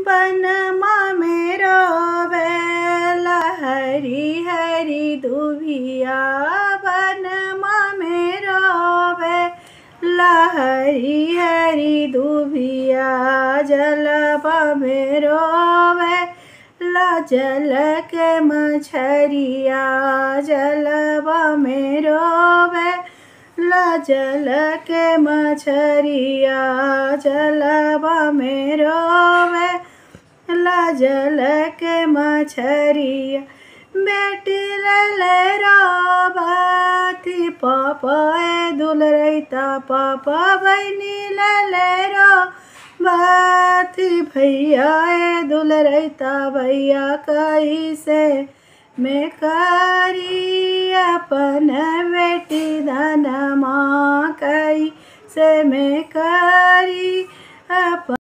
बनमा में रोवेला हरी हरी दुभिया बनमा में रोवे ला हरी हरी दुभिया जलवा में रोवे ला जल के मछरिया जलवा में रोवे ला जल के मछरिया जलवा में रोवे ला जल के मछरिया बेटी लले रोबाती पापा ए दुल रैता पापा बहनी लले रो बाती भैया ए दुल रैता भैया कैसे मैं करी अपन बेटी धनमा कैसे मैं करी अपन